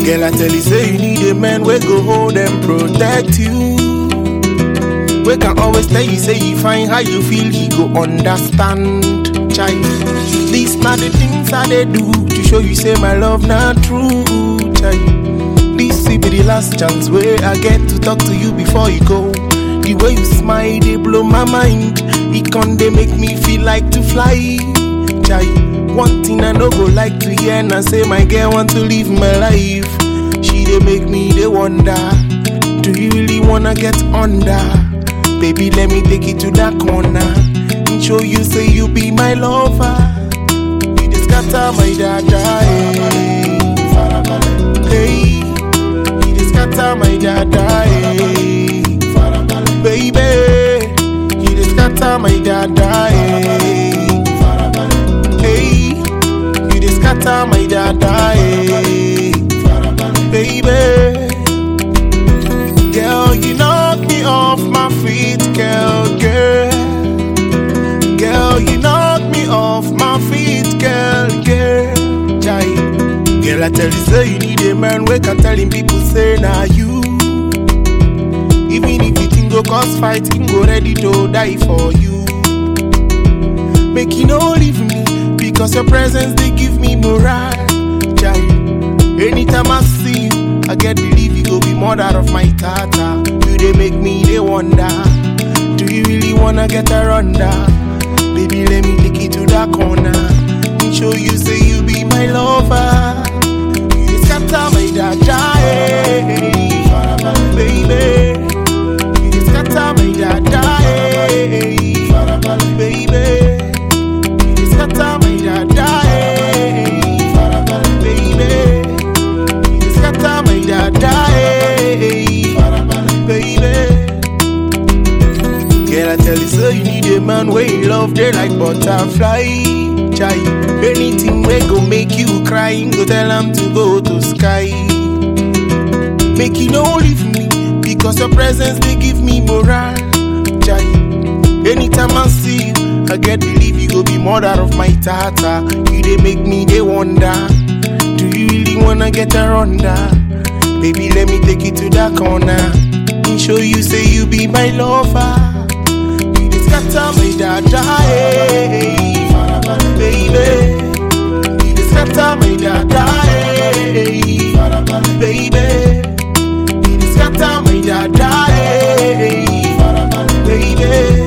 Girl, I tell you, say you need a man we go hold and protect you. We can always tell you, say you find how you feel, he go understand. Child, these not the things I they do to show you, say my love not true. Child, this will be the last chance where I get to talk to you before you go. The way you smile, they blow my mind. It can they make me feel like to fly. Child, one thing I no go like to hear, and I say my girl want to live my life. She they make me they wonder. Do you really wanna get under? Baby, let me take you to that corner and show you, say you be my lover. You just scatter my dada, hey. Hey, you just scatter my dada, hey. Baby, you just scatter my dada, hey. Hey, you just scatter my dada, hey. Baby. Girl, you knock me off my feet, girl, girl. Girl, you knock me off my feet, girl, girl. Jai. Girl, I tell you, say you need a man. We can telling people, say, nah, you. Even if you think go cause fight, him go ready to die for you. Make you no leave me, because your presence, they give me morale. Jai. Anytime I see you, I get believe you go be mother of my tata. You they make me they wonder. Do you really wanna get her under? Baby, let me take you to that corner and show you say you be my lover. You just scatter my dada, hey. baby. You just scatter my dada, hey. baby. You just scatter my dada, hey. baby. You just scatter my dada, hey. baby. Girl, I tell you, so you need a man where you love, they like butterfly. Chai, anything we go make you cry, him go tell him to go to sky. Make you no leave me, because your presence they give me morale. Chai, anytime I see you, I get believe you go be mother of my tata. You they make me they wonder. Do you really wanna get her under? Baby, let me take you to that corner and show you, say you be my lover. You just scatter my dada, hey. baby. You just scatter my dada, hey. baby. You just scatter my dada, hey. baby.